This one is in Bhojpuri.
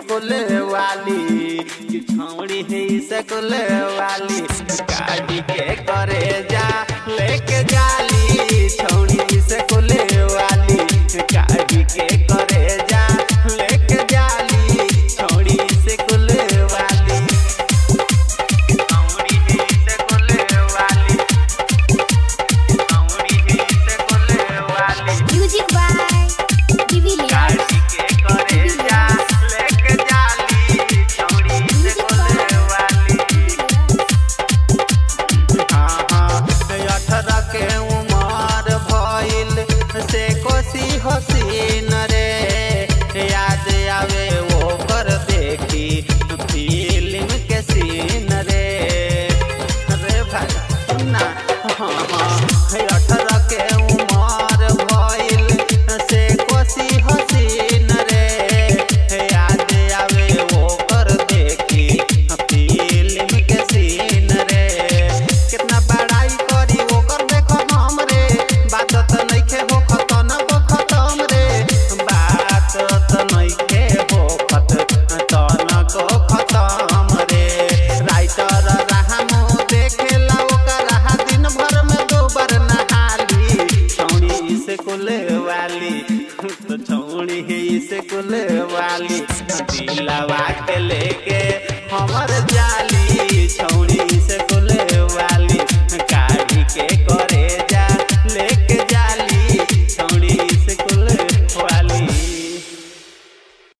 स्कूल वाली कि छौड़ी है स्कूल वाली गाड़ी के करे जा लेके जाली छौड़ी स्कूल वाली गाड़ी के करे जा लेके जाली छौड़ी स्कूल वाली छौड़ी है स्कूल वाली छौड़ी है स्कूल वाली Music by Divilliers. गाड़ी के करे जा लेके जाली छौड़ी स्कूल वाली हाँ हाँ अठारह के उमर भइल से कोसी हसीन रे याद आवे ओकर देखी फिल्म के सीन रे रे भाई सुनना हाँ हाँ अठारह के उमर भइल से कोसी हसीन रे याद आवे ओकर देखी फिल्म के सीन रे कितना बड़ाई करी ओकर देखो हम रे बात त नइखे हो खतन हो खतम रे बात त नइखे हो खत तन को खतम रे राइटर राहमो देखेला ओकर हा दिन भर में दो बार नहाली छौड़ी स्कूल वाली तो छौड़ी है स्कूल